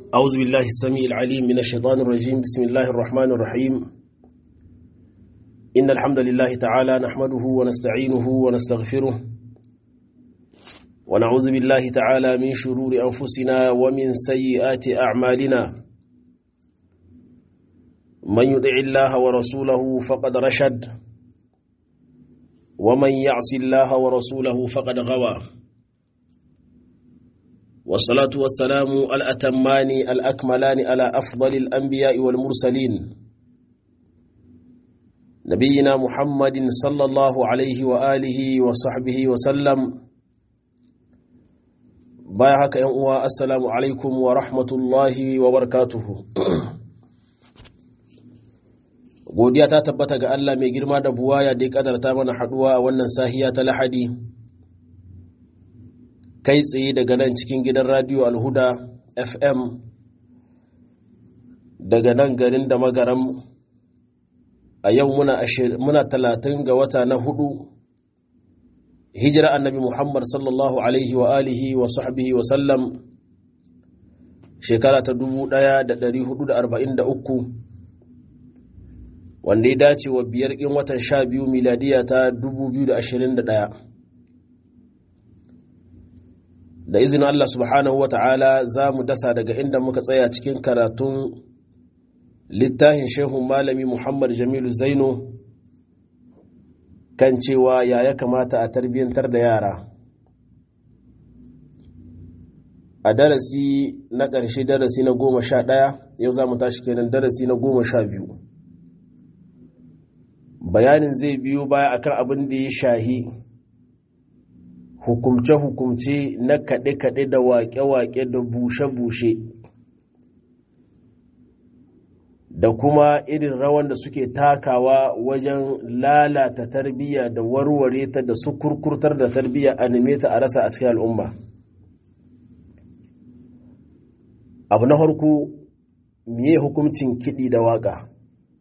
أعوذ بالله السميع العليم من الشيطان الرجيم بسم الله الرحمن الرحيم إن الحمد لله تعالى نحمده ونستعينه ونستغفره ونعوذ بالله تعالى من شرور أنفسنا ومن سيئات أعمالنا من يطع الله ورسوله فقد رشد ومن يعص الله ورسوله فقد غوى والصلاة والسلام الأتمان الأكملان على أفضل الأنبياء والمرسلين نبينا محمد صلى الله عليه وآله وصحبه وسلم بايعك يا السلام عليكم ورحمة الله وبركاته godiya ta tabbata ga Allah mai girma da buwaya da ya kadarta mana haduwa a wannan sahiya ta lahadi kai tsaye daga nan cikin gidan radio alhuda fm daga nan garin da magaram a yau muna talatin ga wata na hudu hijira annabi muhammad sallallahu alaihi wa alihi wa sahbihi wa sallam shekara ta 1443 wanda ya dace wa biyar ƙin watan sha biyu miladiya ta 2021 da izinin Allah subhanahu wa ta'ala za mu dasa daga inda muka tsaya cikin karatun littafin shehun malami Muhammad Jamilu Zaino kan cewa ya ya kamata a tarbiyyantar da yara a darasi na ƙarshe darasi na goma sha ɗaya yau za mu tashi kenan darasi na goma sha biyu bayanin zai biyo baya akan abin da ya shahi hukumce-hukumce na kaɗe-kaɗe da waƙe-waƙe da bushe-bushe da kuma irin rawan da suke takawa wajen lalata tarbiyya da warware ta da su kurkurtar da tarbiyya a neme ta a rasa a cikin al'umma abu na harko miye hukumcin kiɗi da waƙa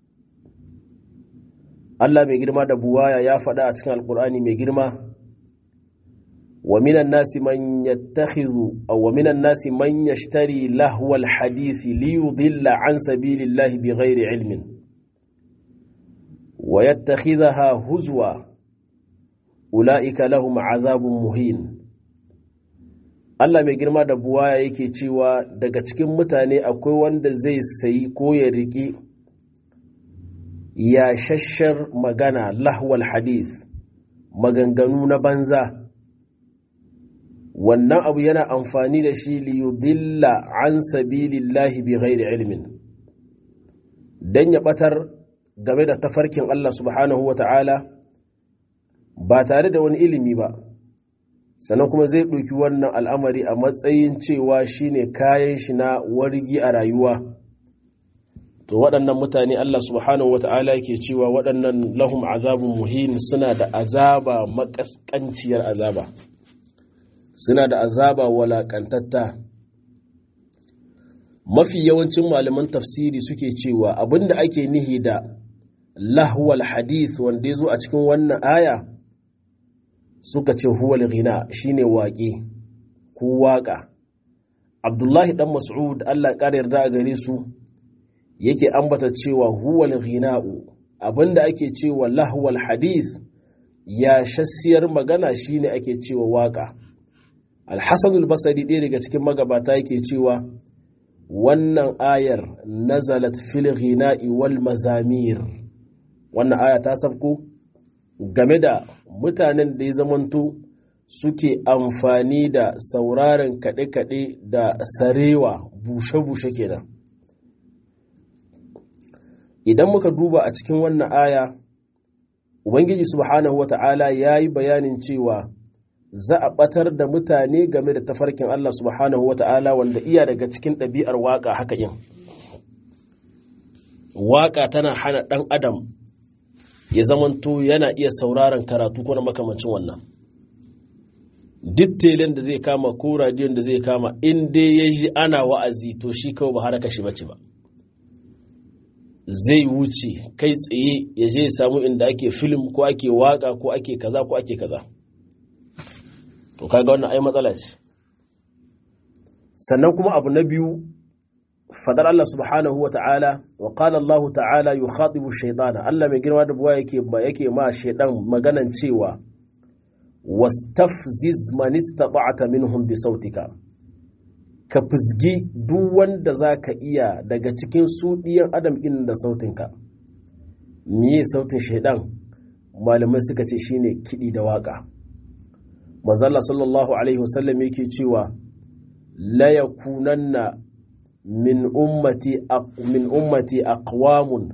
Allah mai girma da buwaya ya faɗa a cikin alƙur'ani mai girma ومن الناس من يتخذ أو ومن الناس من يشتري لهو الحديث ليضل عن سبيل الله بغير علم ويتخذها هزوا أولئك لهم عذاب مهين Allah mai girma da buwaya yake cewa daga cikin mutane akwai wanda zai sayi ko ya riƙi ya shashar magana lahwal hadith maganganu na banza wannan abu yana amfani da shi liyudilla an sabilillahi bi ghairi ilmin dan ya batar game da tafarkin Allah subhanahu wa ta'ala ba tare da wani ilimi ba sannan kuma zai ɗauki wannan al'amari a matsayin cewa shine kayan shi na wargi a rayuwa to waɗannan mutane Allah subhanahu wa ta'ala ke cewa waɗannan lahum azabun muhin suna da azaba makaskanciyar azaba suna da azaba walaƙantatta mafi yawancin malaman tafsiri suke cewa abinda ake nihi da lahwal hadith wanda ya zo a cikin wannan aya suka ce huwal ghina shine waƙe ko waƙa abdullahi dan mas'ud allah ƙara yarda a gare su yake ambata cewa huwal ghina'u abinda ake cewa lahwal hadith ya shassiyar magana shine ake cewa waƙa alhassanul basari ɗaya daga cikin magabata yake cewa wannan ayar nazalat fil ghina'i wal mazamir wannan aya ta sabko game da mutanen da ya zamanto suke amfani da sauraron kaɗe-kaɗe da sarewa bushe-bushe kenan idan muka duba a cikin wannan aya ubangiji subhanahu wata'ala ya yi bayanin cewa za a ɓatar da mutane game da tafarkin Allah subhanahu wa ta'ala wanda iya daga cikin ɗabi'ar waƙa haka yin. Waƙa tana hana ɗan adam ya zamanto yana iya sauraron karatu ko na makamancin wannan. Duk telen da zai kama ko radiyon da zai kama in dai ya ji ana wa'azi to shi kawai ba haraka shi bace ba. Zai wuce kai tsaye ya je ya samu inda ake film ko ake waƙa ko ake kaza ko ake kaza. to kaga wannan ai matsala ce sannan kuma abu na biyu fadar Allah subhanahu wa ta'ala wa qala Allah ta'ala yukhatibu shaytana Allah mai girma da buwa yake yake ma shaydan maganan cewa wastafziz man istata'ta minhum bi sautika ka fizgi duk wanda zaka iya daga cikin su diyan adam in da sautinka miye sautin shaydan malamai suka ce shine kidi da waka manzo Allah sallallahu alaihi wasallam yake cewa la yakunanna min ummati min ummati aqwamun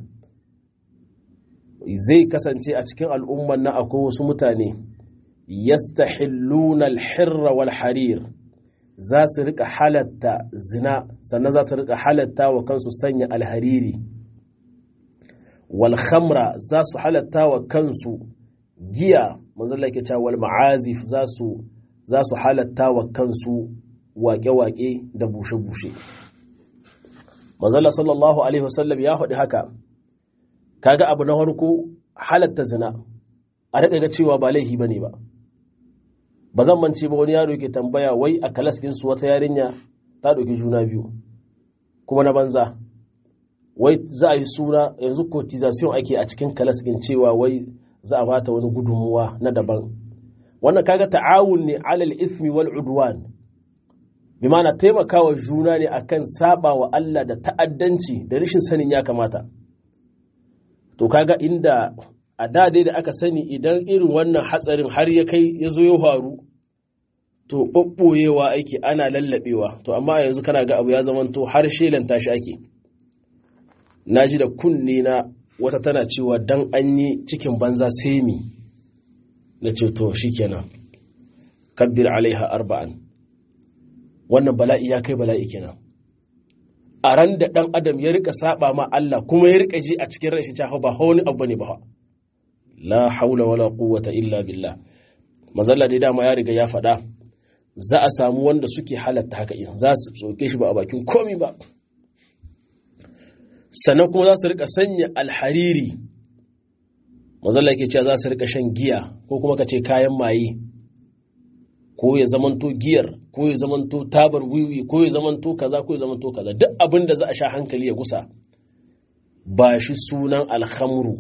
zai kasance a cikin al'umman na akwai wasu mutane yastahilluna al-hirra wal harir za su rika halatta zina sannan za su rika halatta wa kansu sanya alhariri wal khamra za su halatta wa kansu giya manzon Allah ke cewa wal ma'azif za su za su halatta wa kansu waƙe-waƙe da bushe-bushe manzala sallallahu alaihi wasallam ya faɗi haka kaga abu na farko halatta zina a daga ga cewa ba laifi bane ba ba zan mance ba wani yaro yake tambaya wai a kalas su wata yarinya ta ɗauki juna biyu kuma na banza wai za a yi suna yanzu cotization ake a cikin kalas ɗin cewa wai za a bata wani gudunmuwa na daban wannan kaga ta'awun ne alal ismi wal udwan bi ma'ana taimakawa juna ne akan saba wa Allah da ta'addanci da rashin sanin ya kamata to kaga inda a da dai da aka sani idan irin wannan hatsarin har ya kai ya zo ya faru to ɓaɓɓoyewa ake ana lallaɓewa to amma yanzu kana ga abu ya zamanto har shelanta shi ake na ji da kunne na wata tana cewa dan an yi cikin banza sai mi na ce to shikenan kabbir alaiha arba'an wannan bala'i ya kai bala'i kenan a ran da ɗan adam ya rika saba ma Allah kuma ya rika ji a cikin rashin cewa ba wani abu ne ba la haula wala quwwata illa billah mazalla dai dama ya riga ya faɗa za a samu wanda suke halatta haka in za su tsoke shi ba a bakin komi ba sannan kuma za su rika sanya alhariri mazalla yake cewa za su rika shan giya ko kuma ka ce kayan maye ko ya zamanto giyar ko ya zamanto tabar wiwi ko ya zamanto kaza ko ya zamanto kaza duk abin da za a sha hankali ya gusa ba shi sunan alhamru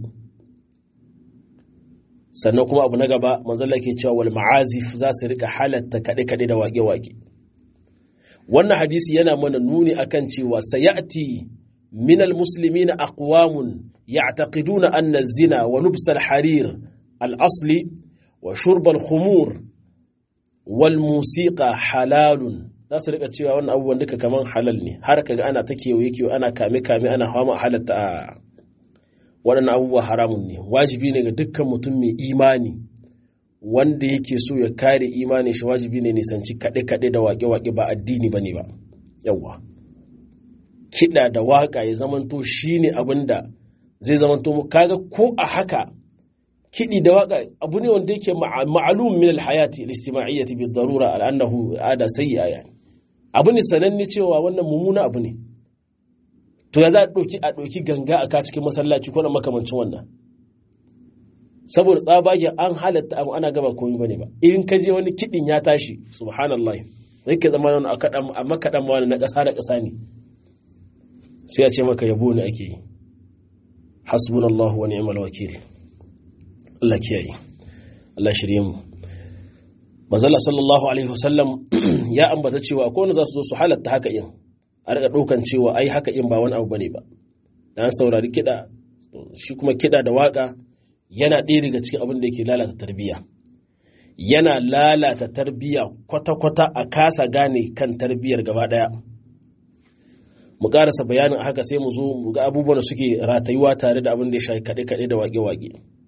sannan kuma abu na gaba manzala ke cewa wal ma'azif za su rika halatta kaɗe-kaɗe da waƙe-waƙe wannan hadisi yana mana nuni akan cewa sayati min almuslimin aqwamun ya'taqiduna anna zina wa lubs al-harir al-asli wa shurb al-khumur wal musiqa halalun za su rika cewa wannan abubuwan duka kaman halal ne har kaga ana ta kewaye kewaye ana kame kame ana hawa halatta a waɗannan abubuwa haramun ne wajibi ne ga dukkan mutum mai imani wanda yake so ya kare imani shi wajibi ne nisanci kaɗe-kaɗe da waƙe-waƙe ba addini ba ne ba yawwa kiɗa da waƙa ya zamanto shi ne abin da zai zamanto mu kaga ko a haka kiɗi da waƙa abu ne wanda yake ma'alum min alhayati al-ijtima'iyyati bi darura al-annahu ada sayyi'a yani abu ne sananne cewa wannan mummuna abu ne to ya za a ɗauki a ɗauki ganga a ka cikin masallaci ko na makamancin wannan saboda tsabagen an halatta abu ana gaba komai bane ba in ka je wani kiɗin ya tashi subhanallah zai ke zama wani a makaɗan wani na ƙasa da ƙasa ne sai a ce maka yabo ne ake yi hasbunallahu wa ni'mal wakil Allah kiyaye Allah shirye mu manzala sallallahu alaihi wasallam ya ambata cewa ko za su zo su halatta haka yin a rika ɗaukan cewa ai haka in ba wani abu bane ba dan saurari kiɗa shi kuma kiɗa da waka yana ɗaya daga cikin abin da yake lalata tarbiyya yana lalata tarbiyya kwata-kwata a kasa gane kan tarbiyyar gaba ɗaya mu ƙarasa bayanin haka sai mu zo mu ga abubuwan da suke ratayuwa tare da abin da ya shafi kaɗe-kaɗe da waƙe-waƙe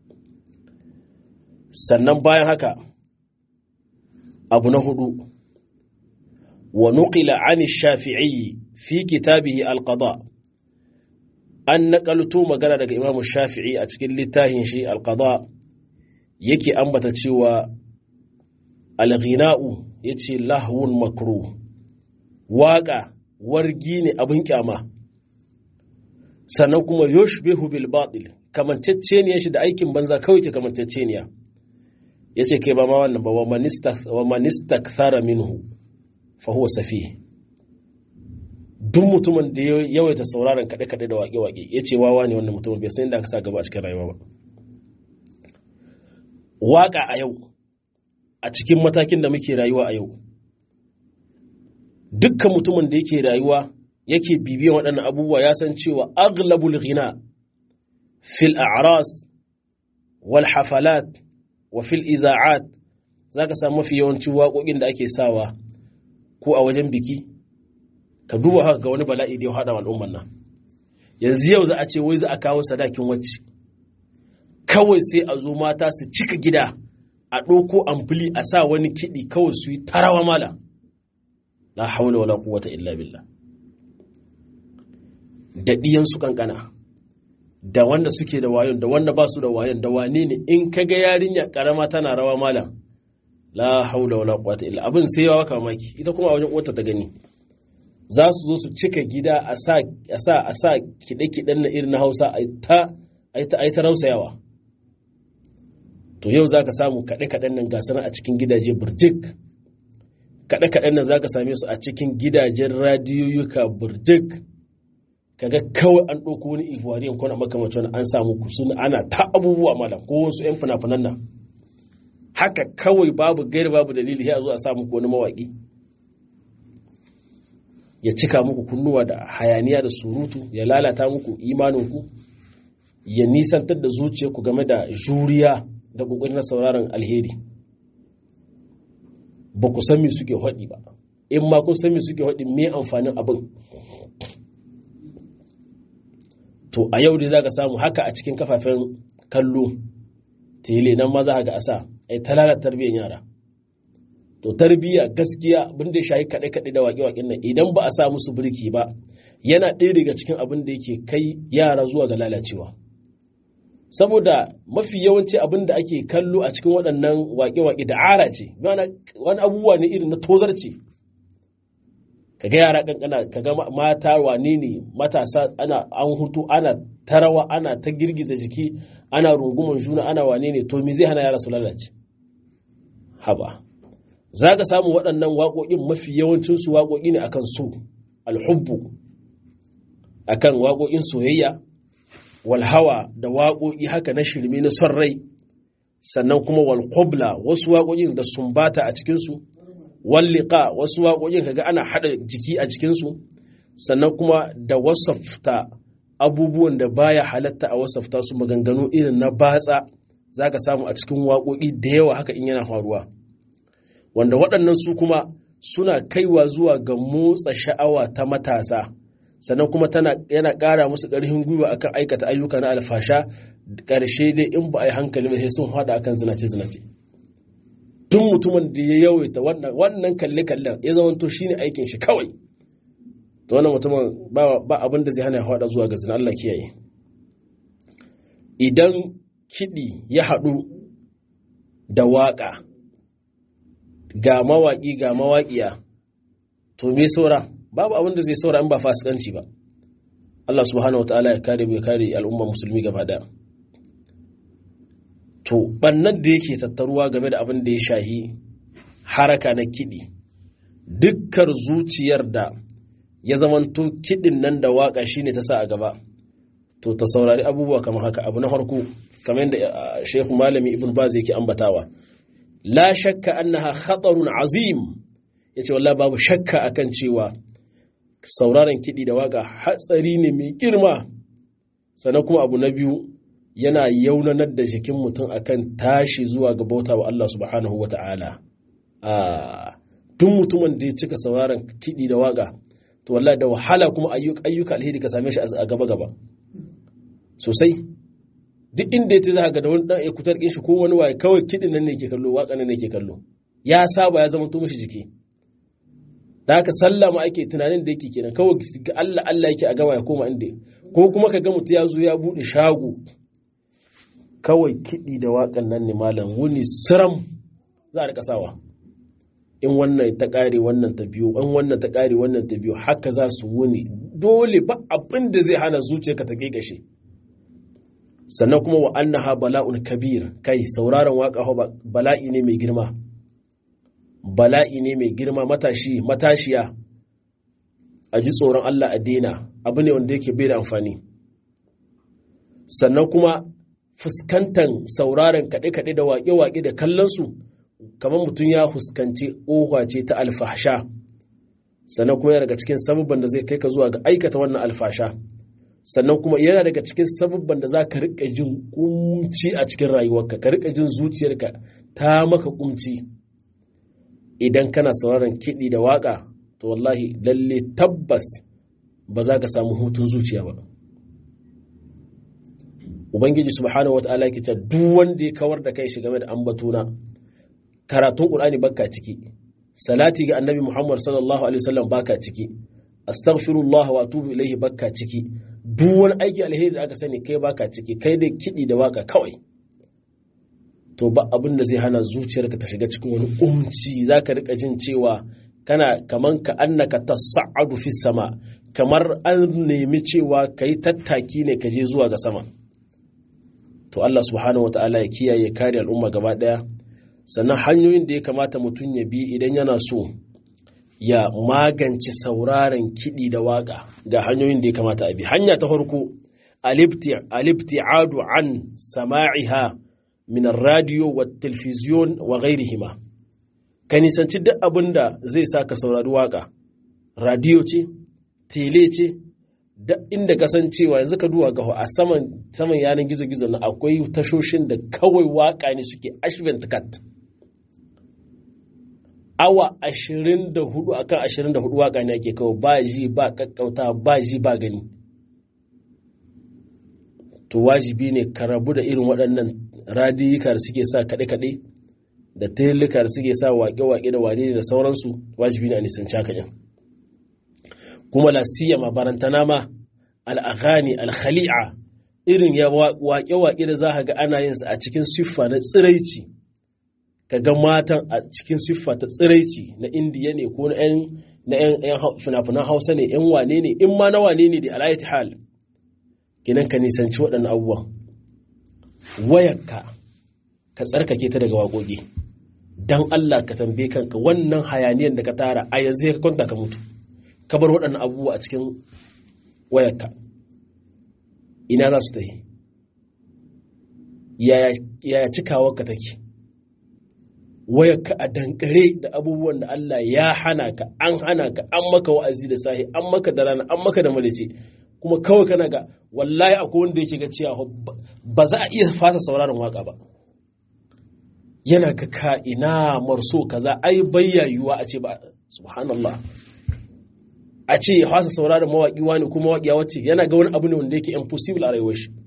sannan bayan haka abu na hudu wa nuqila an shafi'i fi kitabihi alqada an naƙalto magana daga imamu shafi'i a cikin littafin shi alqada yake ambata cewa alghina'u yace lahwun makru waƙa wargi ne abin kyama sannan kuma yushbihu bil batil kamantacceniya shi da aikin banza kawai ke kamantacceniya yace kai ba ma wannan ba wa man istakthara minhu fa huwa safi duk mutumin da ya yawaita sauraron kaɗe-kaɗe da waƙe-waƙe ya ce wawa ne wannan mutumin bai san inda aka sa gaba a cikin rayuwa ba waƙa a yau a cikin matakin da muke rayuwa a yau dukkan mutumin da yake rayuwa yake bibiyan waɗannan abubuwa ya san cewa aglabul ghina fil a'ras wal hafalat wa fil iza'at zaka samu mafi yawancin waƙoƙin da ake sawa ko a wajen biki ka duba haka ga wani bala'i da ya haɗa al'umman nan yanzu yau za a ce wai za a kawo sadakin wacce kawai sai a zo mata su cika gida a ɗauko amfili a sa wani kiɗi kawai su yi tarawa mala la haula wala quwwata illa billah da ɗiyansu kankana da wanda suke da wayon da wanda ba su da wayon da wane ne in ka ga yarinya karama tana rawa mala la haula wala quwwata illa abin sai yawa mamaki ita kuma a wajen uwarta ta gani za su zo su cika gida a sa a sa a sa kiɗe-kiɗen na irin na Hausa a ta a ta rausayawa to yau za ka samu kaɗe-kaɗen nan gasar a cikin gidaje burjik kaɗe-kaɗen nan za ka same su a cikin gidajen radiyoyuka burjik kaga kawai an ɗauko wani ivoiriyan kwana makamacin wani an samu kusun ana ta abubuwa malam ko wasu 'yan fina-finan nan haka kawai babu gairi babu dalili ya zo a samu wani mawaƙi ya cika muku kunnuwa da hayaniya da surutu ya lalata muku imaninku ya nisantar da zuciyarku game da juriya da ƙoƙarin sauraron alheri ba ku san me suke haɗi ba in ma kun san me suke haɗi me amfanin abin to a yau dai za ka samu haka a cikin kafafen kallo tele nan ma za ka ga a sa ai talalar tarbiyyar yara to tarbiyya gaskiya abin da ya shayi kaɗe-kaɗe da waƙe-waƙen nan idan ba a sa musu birki ba yana ɗaya daga cikin abin da yake kai yara zuwa ga lalacewa saboda mafi yawanci abin da ake kallo a cikin waɗannan waƙe-waƙe da ara ce wani abubuwa ne irin na tozarci kaga yara kankana kaga mata wane ne matasa ana an hutu ana tarawa ana ta girgiza jiki ana runguman juna ana wane ne to me zai hana yara su lalace haba za ka samu waɗannan waƙoƙin mafi yawancinsu waƙoƙi ne akan so alhubbu akan waƙoƙin soyayya walhawa da waƙoƙi haka na shirme na son rai sannan kuma walƙobla wasu waƙoƙin da sumbata a cikinsu walliƙa wasu waƙoƙin kaga ana haɗa jiki a cikinsu sannan kuma da wasafta abubuwan da baya halatta a wasafta su maganganu irin na batsa za ka samu a cikin waƙoƙi da yawa haka in yana faruwa wanda waɗannan su kuma suna kaiwa zuwa ga motsa sha'awa ta matasa sannan kuma tana yana ƙara musu ƙarfin gwiwa akan aikata ayyuka na alfasha ƙarshe dai in ba a yi hankali ba sai sun haɗa akan zinace zinace tun mutumin da ya yawaita wannan kalle kallen ya zama to shine aikin shi kawai to wannan mutumin ba abin da zai hana ya haɗa zuwa ga zina Allah kiyaye idan kiɗi ya haɗu da waƙa ga mawaƙi ga mawaƙiya to me saura babu abin da zai saura in ba fasikanci ba Allah subhanahu wataala ya kare ya kare al'umma musulmi gaba daya to bannan da yake tattaruwa game da abin da ya shahi haraka na kiɗi dukkan zuciyar da ya zamanto kiɗin nan da waƙa shine ta sa a gaba to ta saurari abubuwa kamar haka abu na farko kamar yadda Sheikh Malami Ibn Baz yake ambatawa la shakka annaha khatarun azim yace wallahi babu shakka akan cewa sauraron kiɗi da waka hatsari ne mai girma sannan kuma abu na biyu yana yaunanar da jikin mutum akan tashi zuwa ga bauta wa Allah subhanahu wa ta'ala duk mutumin da ya cika sauraron kiɗi da waka to wallahi da wahala kuma ayyuka alheri ka same shi a gaba gaba sosai duk inda ya ce za ga da wani dan ekutar shi ko wani waye kawai kiɗin nan ne ke kallo waka nan ne ke kallo ya saba ya zama to mishi jiki da haka sallah ma ake tunanin da yake kenan kawai ga Allah Allah yake a gama ya koma inda ko kuma ka ga mutum ya zo ya bude shago kawai kiɗi da waƙan nan ne malam wuni siram za a rika sawa in wannan ta ƙare wannan ta biyo in wannan ta ƙare wannan ta biyo haka za su wuni dole ba abin da zai hana zuciyarka ta ƙeƙashe sannan kuma wa annaha bala'un kabir kai sauraron waka bala'i ne mai girma bala'i ne mai girma matashi matashiya a ji tsoron Allah a daina abu ne wanda yake bai da amfani sannan kuma fuskantar sauraron kaɗe-kaɗe da waƙe-waƙe da kallonsu kamar mutum ya fuskanci ƙofa ce ta alfasha sannan kuma yana daga cikin sabubban da zai kai ka zuwa ga aikata wannan alfasha sannan kuma yana daga cikin sabubban da za ka riƙa jin kumci a cikin rayuwarka ka riƙa jin zuciyarka ta maka kumci idan kana sauraron kiɗi da waƙa to wallahi lalle tabbas ba za ka samu hutun zuciya ba ubangiji subhanahu wata'ala yake cewa duk wanda ya kawar da kai shi game da ambatuna karatun qur'ani baka ciki salati ga annabi muhammad sallallahu alaihi wasallam baka ciki astaghfirullah wa atubu ilaihi baka ciki duk wani aiki alheri da aka sani kai baka ciki kai dai kidi da waka kawai to ba abin da zai hana zuciyarka ta shiga cikin wani umci zaka rika jin cewa kana kaman ka annaka tas'adu fi sama kamar an nemi cewa kai tattaki ne ka je zuwa ga sama to Allah subhanahu wata'ala ya kiyaye kare al'umma gaba daya sannan hanyoyin da ya kamata mutum ya bi idan yana so ya magance sauraron kiɗi da waƙa ga hanyoyin da ya kamata a bi hanya ta farko alibti'adu an sama'iha min radio wa television wa ghairihima ka nisanci duk abin da zai sa ka saurari waƙa radio ce tele ce duk inda kasancewa yanzu ka duwa gaho a saman saman yanar gizo-gizo na akwai tashoshin da kawai waƙa ne suke ashvent cut awa ashirin da hudu akan ashirin da hudu waka ne ake kawo ba ji ba kakkauta ba ji ba gani to wajibi ne ka rabu da irin waɗannan radiyika da suke sa kaɗe-kaɗe da tilika da suke sa waƙe-waƙe da wane da sauransu wajibi ne a nisanci haka yan kuma la siyama barantana ma al'aghani al-khali'a irin ya waƙe-waƙe da za ga ana yin sa a cikin siffa na tsiraici ka ga matan a cikin siffa ta tsiraici na indiya ne ko na 'yan fina-finan hausa ne 'yan wane ne in ma na wane ne da alayati hal kinan ka nisanci waɗannan abubuwan wayarka ka tsarkake ta daga waƙoƙi don allah ka tambaye kanka wannan hayaniyan da ka tara a yanzu ka kwanta ka mutu ka bar waɗannan abubuwa a cikin wayarka ina za su ta yi yaya cikawarka take wayarka a dankare da abubuwan da Allah ya hana ka an hana ka an maka wa'azi da sahi an maka da rana an maka da malice kuma kawai kana ga wallahi akwai wanda yake ga cewa ba za a iya fasa sauraron waka ba yana ga ka ina marso kaza ai bayyayuwa a ce ba subhanallah a ce ya fasa sauraron mawaƙi wani kuma mawaƙiya wacce yana ga wani abu ne wanda yake impossible a rayuwar shi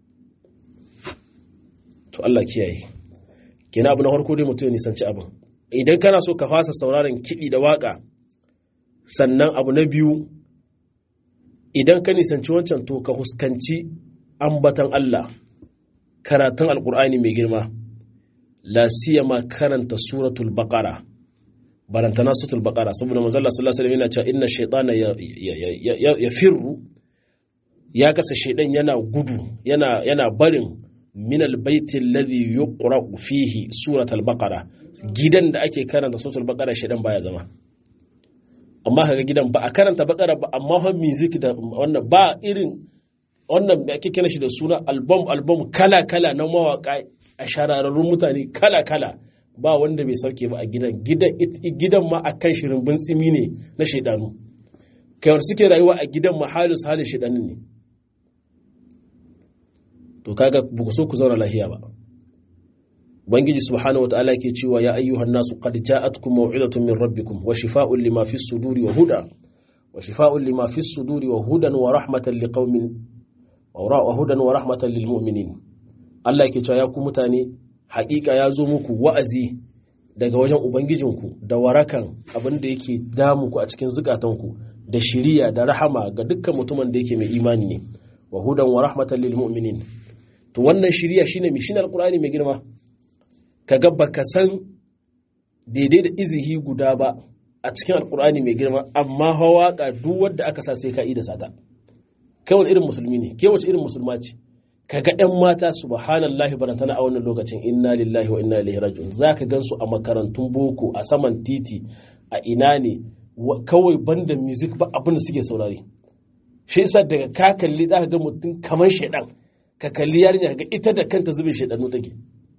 to Allah kiyaye kenan abu na farko dai mutum ya nisanci abin idan kana so ka fasa sauraron kiɗi da waƙa sannan abu na biyu idan ka nisanci wancan to ka huskanci ambatan Allah karatun alkur'ani mai girma la siyama karanta suratul baqara barantana suratul baqara saboda manzo Allah sallallahu alaihi wasallam yana cewa inna shaytana ya firru ya kasa shaydan yana gudu yana yana barin min albaiti alladhi yuqra'u fihi suratul baqara gidan da ake karanta suratul baqara shaydan baya zama amma kaga gidan ba a karanta baqara ba amma fa music da wannan ba irin wannan da ake kira shi da suna album album kala kala na mawaka a shararrun mutane kala kala ba wanda bai sauke ba a gidan gidan ma akan shirin bintsimi ne na shaidanu kayar suke rayuwa a gidan ma halin su halin shaidanin ne to kaga buku so ku zauna lahiya ba ubangiji subhanahu wataala yake cewa ya ayyuhan nasu qad ja'atkum maw'izatun min rabbikum wa shifaa'un lima fis suduri wa huda wa shifaa'un lima fis suduri wa hudan wa rahmatan liqaumin wa hudan wa rahmatan lil mu'minin Allah yake cewa ya ku mutane haƙiƙa ya zo muku wa'azi daga wajen ubangijinku da warakan abin da yake damu ku a cikin zukatanku da shiriya da rahama ga dukkan mutumin da yake mai imani ne wa hudan wa rahmatan lil mu'minin to wannan shiriya shine mi shine alqur'ani mai girma kaga baka san daidai da izihi guda ba a cikin alqur'ani mai girma amma hawaka duk wanda aka sa sai ka da sata kai wani irin musulmi ne ke wace irin musulma ce kaga ɗan mata subhanallahi barantana a wannan lokacin inna lillahi wa inna ilaihi raji'un zaka gansu a makarantun boko a saman titi a ina ne kawai banda music ba abin da suke saurari shi yasa daga ka kalli za ka ga mutum kamar shaidan ka kalli yarinya ga ita da kanta zubin shaidanu take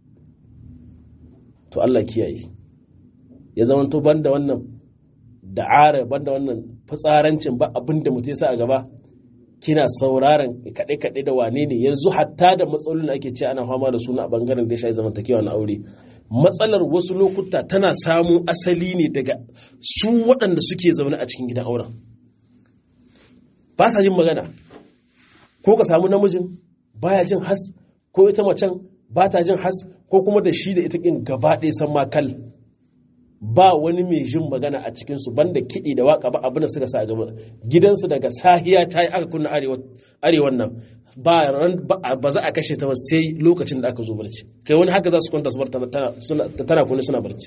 to Allah kiyaye ya zama to banda wannan da'ara banda wannan fitsarancin ba abin da mutum sa a gaba kina sauraron kaɗe-kaɗe da wane ne yanzu hatta da matsalolin ake ce ana fama da suna a bangaren da ya shayi zamantakewa na aure matsalar wasu lokuta tana samun asali ne daga su waɗanda suke zaune a cikin gidan auren ba sa jin magana ko ka samu namijin baya jin has ko ita macen ba ta jin has ko kuma da shi da ita ƙin gaba ɗaya san makal ba wani mai jin magana a cikinsu banda kiɗi da waka ba abin da suka sa a gaba gidansu daga sahiya ta yi aka kunna arewan nan ba za a kashe ta ba sai lokacin da aka zo barci kai wani haka za su kwanta su bar tana kunni suna barci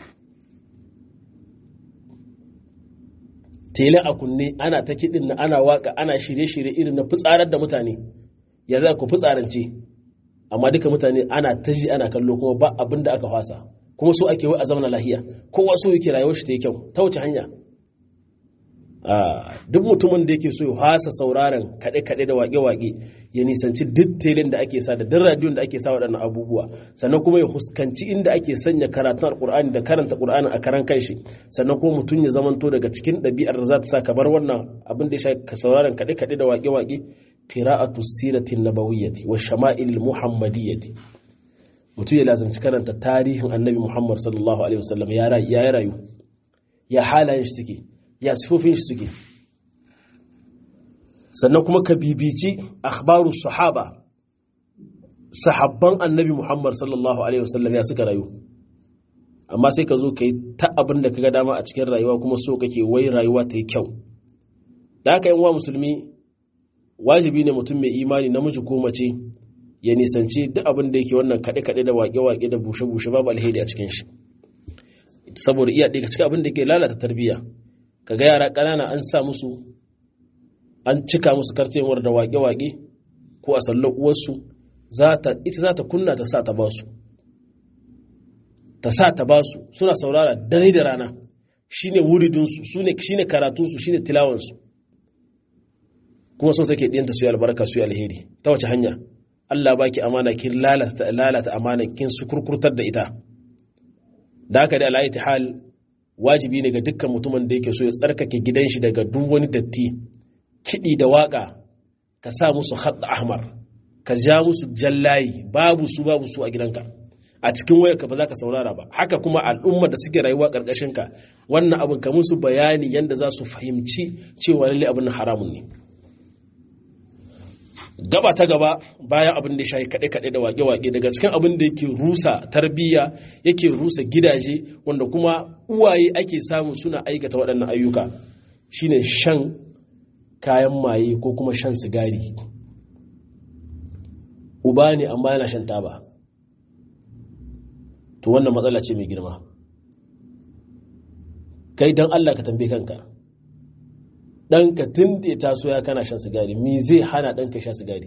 tele a kunne ana ta kiɗin na ana waka ana shirye-shirye irin na fitsarar da mutane ya za ku fitsarance amma duka mutane ana ta ji ana kallo kuma ba abin da aka fasa kuma so ake wai a zamana lahiya kowa so yake rayuwar shi ta yi kyau ta wace hanya duk mutumin da yake so ya hasa sauraron kaɗe-kaɗe da waƙe-waƙe ya nisanci duk telin da ake sa da duk radiyon da ake sa waɗannan abubuwa sannan kuma ya huskanci inda ake sanya karatun alƙur'ani da karanta ƙur'ani a karan kanshi sannan kuma mutum ya zamanto daga cikin ɗabi'ar da za ta sa ka bar wannan abin da ya sha ka sauraron kaɗe-kaɗe da waƙe-waƙe qira'atu siratin nabawiyyati wa shama'il muhammadiyyati mutum ya lazumci karanta tarihin annabi muhammad sallallahu alaihi wasallam ya rayu ya halayen shi suke ya sifofin shi suke sannan kuma ka bibici akhbaru sahaba sahabban annabi muhammad sallallahu alaihi wasallam ya suka rayu amma sai ka zo ka yi ta abin da ka ga dama a cikin rayuwa kuma so kake wai rayuwa ta yi kyau da haka yan wa musulmi wajibi ne mutum mai imani namiji ko mace ya nisanci duk abin da yake wannan kaɗe-kaɗe da waƙe-waƙe da bushe-bushe babu alheri a cikin shi saboda iya ɗaya cikin abin da ke lalata tarbiyya ka ga yara ƙanana an sa musu an cika musu kartemar da waƙe-waƙe ko a sallar uwarsu ita za ta kunna ta sa ta ba su ta sa ta ba su suna saurara dare da rana shine wuridinsu shine karatunsu shine tilawansu kuma so take ɗiyanta su yi albarka su yi alheri ta wace hanya Allah baki amana kin lalata lalata amana kin su kurkurtar da ita da haka da alayati hal wajibi ne ga dukkan mutumin da yake so ya tsarkake gidan shi daga duk wani datti kiɗi da waka ka sa musu hadd ahmar ka ja musu jallayi babu su babu su a gidanka a cikin wayarka ba za ka saurara ba haka kuma al'ummar da suke rayuwa ƙarƙashin ka wannan abin ka musu bayani yanda za su fahimci cewa lalle abin haramun ne gaba ta gaba bayan abin da ya shayi kaɗe-kaɗe da wage-wage daga cikin abin da yake rusa tarbiyya yake rusa gidaje wanda kuma uwaye ake samu suna aikata waɗannan ayyuka shine shan kayan maye ko kuma shan sigari uba ne amma yana shan taba to wannan matsala ce mai girma kai don allah ka tambaye kanka ɗanka tun da ya taso ya kana shan sigari mi zai hana ɗanka sha sigari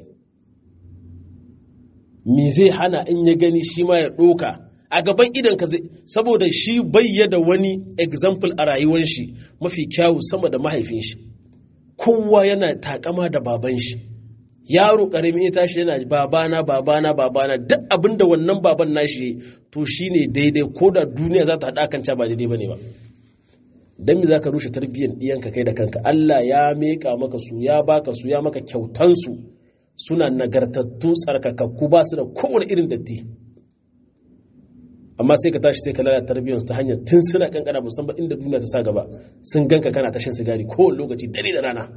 mi zai hana in ya gani shi ma ya ɗoka a gaban idanka zai saboda shi bayyada wani example a rayuwar shi mafi kyawu sama da mahaifin shi kowa yana takama da baban shi yaro ƙarami ya tashi yana babana babana babana duk abin da wannan baban nashi to shine daidai ko da duniya za ta haɗa kan ba daidai ba ne ba don me za ka rushe tarbiyyar ɗiyanka kai da kanka Allah ya meƙa maka su ya baka su ya maka kyautansu suna nagartattu tsarkakakku ba su da kowane irin datti amma sai ka tashi sai ka lalata tarbiyyar ta hanyar tun suna kankana musamman inda duniya ta sa gaba sun ganka kana tashin sigari kowane lokaci dare da rana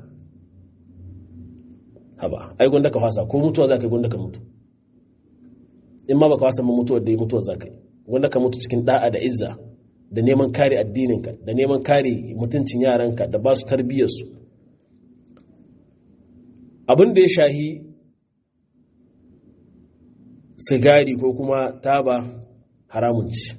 haba ai gwanda ka fasa ko mutuwa za ka yi gwanda ka mutu in ma baka fasa ma mutuwar da yi mutuwar za ka yi gwanda ka mutu cikin da'a da izza da neman kare addininka da neman kare mutuncin yaranka da ba su tarbiyyarsu abin da ya shahi sigari ko kuma taba haramun ci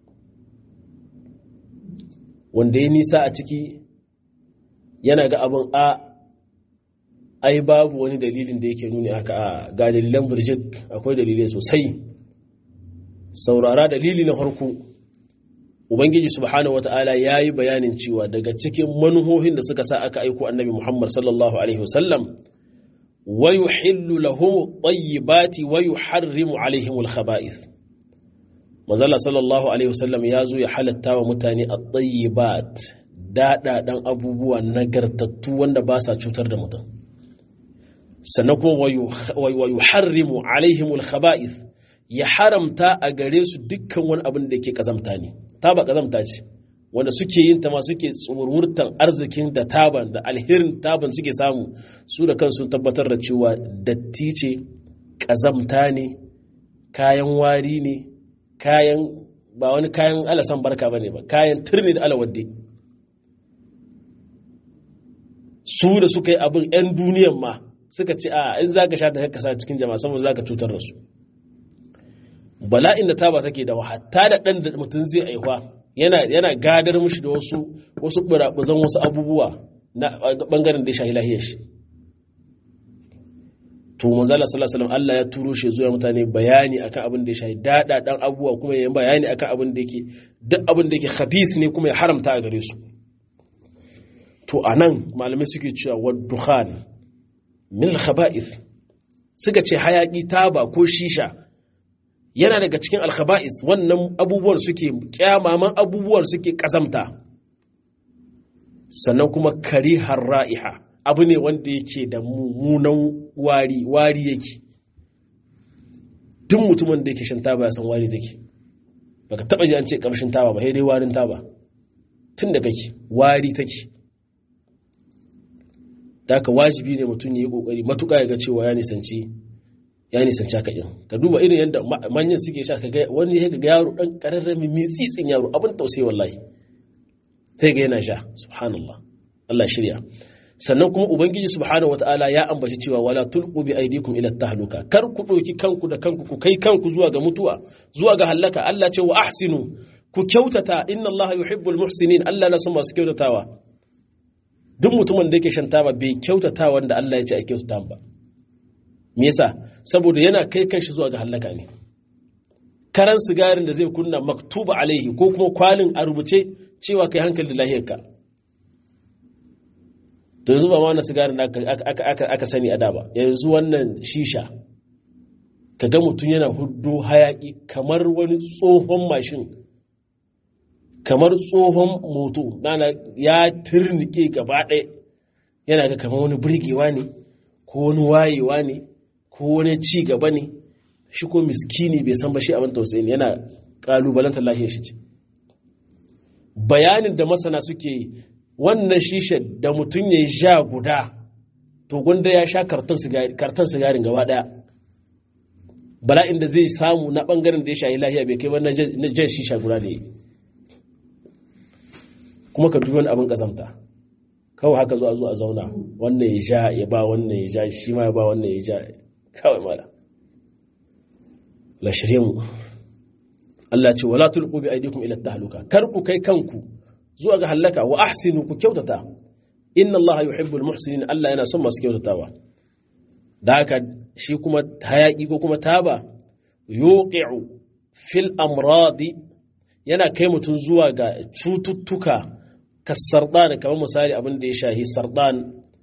wanda ya nisa a ciki yana ga abin a ai babu wani dalilin da yake nuni haka a ga dalilan burjik akwai dalilai sosai saurara dalili na farko ubangiji subhanahu wata'ala ya yi bayanin cewa daga cikin manuhohin da suka sa aka aiko annabi muhammad sallallahu alaihi wasallam wa yuhillu lahum tayyibati wa yuharrimu alaihim al-khaba'ith manzala sallallahu alaihi wasallam ya zo ya halatta wa mutane at-tayyibat daɗaɗan abubuwa nagartattu wanda ba sa cutar da mutum sannan kuma wa yuharrimu alaihim al-khaba'ith ya haramta a gare su dukkan wani abin da yake kazamta ne taba kazamta ce wanda suke yin ta ma suke tsururtan arzikin da taban da alherin taban suke samu su da kansu tabbatar da cewa datti ce kazamta ne kayan wari ne kayan ba wani kayan alasan barka bane ba kayan turni da alawadde su da suka yi abin 'yan duniyan ma suka ce a in za ka sha ta kasa cikin jama'a saboda za ka cutar da su bala'in da taba take da hatta da ɗan da mutum zai aihuwa yana gadar mushi da wasu wasu burabuzan wasu abubuwa na bangaren da ya shahi lahiyar shi to manzala sallallahu alaihi Allah ya turo shi zuwa mutane bayani akan abin da ya shahi dada dan abubuwa kuma ya bayani akan abin da yake duk abin da yake khabith ne kuma ya haramta a gare su to anan malamai suke cewa wa dukhan min khaba'ith suka ce hayaki taba ko shisha yana daga cikin alkhaba'is wannan abubuwan suke kyamaman abubuwan suke kazamta sannan kuma kari ra'iha abu ne wanda yake da mummunan wari wari yake duk mutumin da yake shan taba ya san wari take baka taba ji an ce kamshin taba ba sai dai warin taba tun da kake wari take da haka wajibi ne mutum ya yi kokari matuƙa ya ga cewa ya nisanci ya nisanci haka ɗin ka duba irin yadda manyan suke sha kaga wani ya ga yaro ɗan ƙararrami mitsitsin yaro abin tausayi wallahi sai ga yana sha subhanallah Allah shirya sannan kuma ubangiji subhanahu wataala ya ambaci cewa wala tulqu bi aydikum ila tahluka kar ku ɗauki kanku da kanku ku kai kanku zuwa ga mutuwa zuwa ga halaka Allah ce wa ahsinu ku kyautata inna Allah yuhibbul muhsinin Allah na son masu kyautatawa duk mutumin da yake shan taba bai kyautata wanda Allah ya ce a kyautata ba me yasa saboda yana kai kanshi zuwa ga halaka ne karan sigarin da zai kunna maktuba alaihi ko kuma kwalin a rubuce cewa kai hankali da lahiyarka to yanzu ba ma wannan sigarin da aka sani a da ba yanzu wannan shisha ka ga mutum yana hudu hayaki kamar wani tsohon mashin kamar tsohon moto nana ya turnike gaba ɗaya yana ga kamar wani burgewa ne ko wani wayewa ne ko wani ci gaba ne shi ko miskini bai san ba shi abin tausayi yana kalubalantar lahiyar shi ce bayanin da masana suke yi wannan shisha da mutum ya yi sha guda to gwanda ya sha karton sigarin gaba daya bala'in da zai samu na bangaren da ya shayi lahiya bai kai ba na jan shisha guda da yi kuma ka dubi wani abin kazamta kawai haka zuwa zuwa zauna wannan ya ja ya ba wannan ya ja shi ma ya ba wannan ya ja kawai mala la shirye mu Allah ce wala tulqu bi aydikum ila tahluka kar ku kai kanku zuwa ga halaka wa ahsinu ku kyautata inna Allah yuhibbul muhsinin Allah yana son masu kyautatawa da haka shi kuma hayaki ko kuma taba yuqi'u fil amradi yana kai mutum zuwa ga cututtuka kasardan kamar misali abin da ya shahi sardan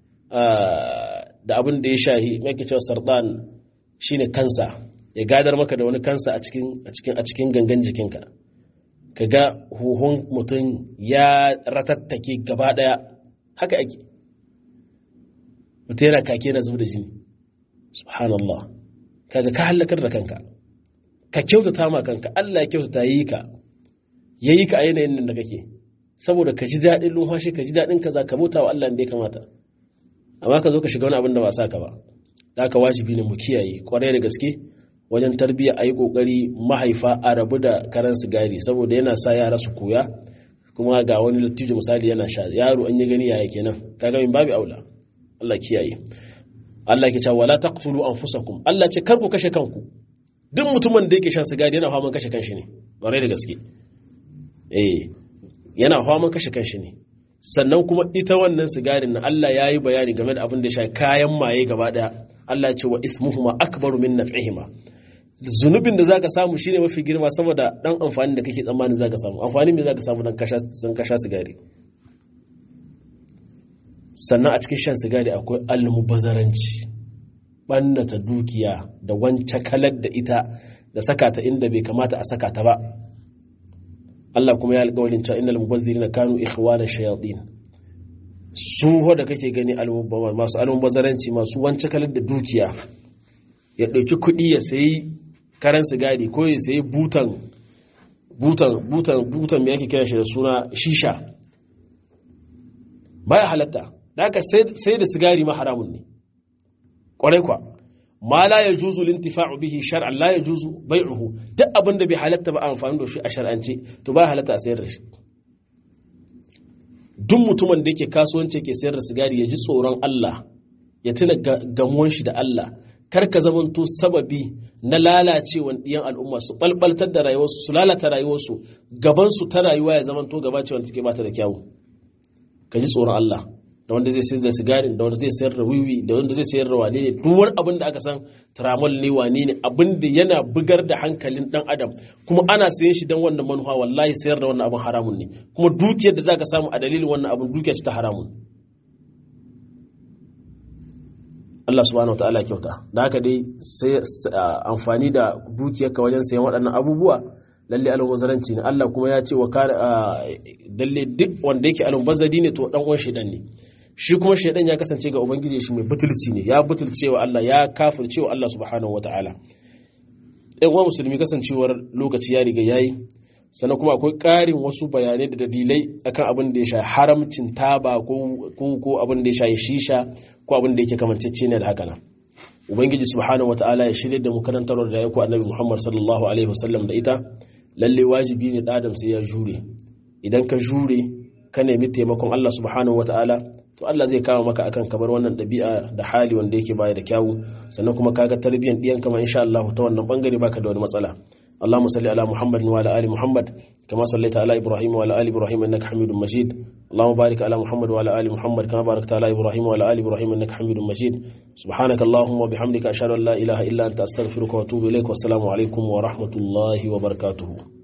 da abin da ya shahi mai cewa sardan shine kansa ya gadar maka da wani kansa a cikin a cikin a cikin gangan jikinka kaga huhun mutum ya ratattake gaba daya haka ake mutum yana kake na zuba da jini subhanallah kaga ka halakar da kanka ka kyautata ma kanka Allah ya kyautata yi ka yayi ka a yanayin nan da kake saboda ka ji daɗin lumfashi ka ji daɗin kaza ka bauta wa Allah da ya kamata amma ka zo ka shiga wani abin da ba sa ka ba da haka wajibi ne mu kiyaye kwarai da gaske wajen tarbiyya a yi ƙoƙari mahaifa a rabu da karan sigari saboda yana sa yara su koya kuma ga wani lattijo misali yana sha yaro an yi gani yaya kenan kaga min babu aula Allah kiyaye Allah ke cewa wala taqtulu anfusakum Allah ce kar ku kashe kanku duk mutumin da yake shan sigari yana faman kashe kanshi ne ƙwarai da gaske eh yana faman kashe kanshi ne sannan kuma ita wannan sigarin na Allah ya yi bayani game da abin da ya sha kayan maye gaba daya Allah ce wa ismuhuma akbaru min naf'ihima zunubin da zaka samu shine mafi girma sama da dan amfani da kake tsammanin zaka samu amfani me zaka samu dan kasha san kasha sigari sannan a cikin shan sigari akwai almubazaranci ɓannata dukiya da wance kalar da ita da saka ta inda bai kamata a saka ta ba Allah kuma ya alƙawarin cewa innal mubazzirina kanu ikhwana shayatin su da kake gani masu almubazaranci masu wance kalar da dukiya ya ɗauki kuɗi ya sayi karan sigari ko ya sayi butan butan butan butan me yake kira shi da suna shisha baya halatta da haka sai da sigari ma haramun ne kwarai kwa ma la ya juzu lintifa'u bihi shar'an la ya juzu bai'uhu duk abin da bai halatta ba amfani da shi a shar'ance to ba halatta a sayar da shi duk mutumin da yake kasuwanci yake sayar da sigari ya ji tsoron Allah ya tuna gamuwan shi da Allah kar ka zamanto sababi na lalacewan ɗiyan al'umma su balbaltar da rayuwarsu su lalata rayuwarsu gabansu ta rayuwa ya zamanto gaba ce wanda take bata da kyawu ka ji tsoron Allah da wanda zai sayar da sigarin da wanda zai sayar da wiwi da wanda zai sayar da wane ne duk wani abin da aka san tramol ne wane ne abin da yana bugar da hankalin dan adam kuma ana sayan shi dan wannan manufa wallahi sayar da wannan abin haramun ne kuma dukiyar da zaka samu a dalilin wannan abin dukiya ce ta haramun Allah subhanahu wa ta'ala kyauta da haka dai sai amfani da dukiyarka wajen sayan waɗannan abubuwa lalle almubazaranci ne Allah kuma ya ce wa kare dalle duk wanda yake almubazari ne to dan uwan shedan ne shi kuma shedan ya kasance ga ubangiji shi mai butulci ne ya butulce wa Allah ya kafirce wa Allah subhanahu wataala ɗan uwa musulmi kasancewar lokaci ya riga yayi sannan kuma akwai ƙarin wasu bayanai da dalilai akan abin da ya sha haramcin taba ko ko abin da ya sha shisha ko abin da yake kamancece ne da haka nan ubangiji subhanahu wataala ya shirya da mu karantar da ya ku annabi muhammad sallallahu alaihi wasallam da ita lalle wajibi ne adam sai ya jure idan ka jure ka nemi taimakon Allah subhanahu wataala to Allah zai kawo maka akan kamar wannan ɗabi'a da hali wanda yake baya da kyawu sannan kuma kaga tarbiyyar ɗiyan kama insha Allah ta wannan bangare baka da wani matsala اللهم صل على محمد وعلى ال محمد كما صليت على ابراهيم وعلى ال ابراهيم انك حميد مجيد اللهم بارك على محمد وعلى ال محمد كما باركت على ابراهيم وعلى ال ابراهيم انك حميد مجيد سبحانك اللهم وبحمدك اشهد ان لا اله الا انت استغفرك واتوب اليك والسلام عليكم ورحمه الله وبركاته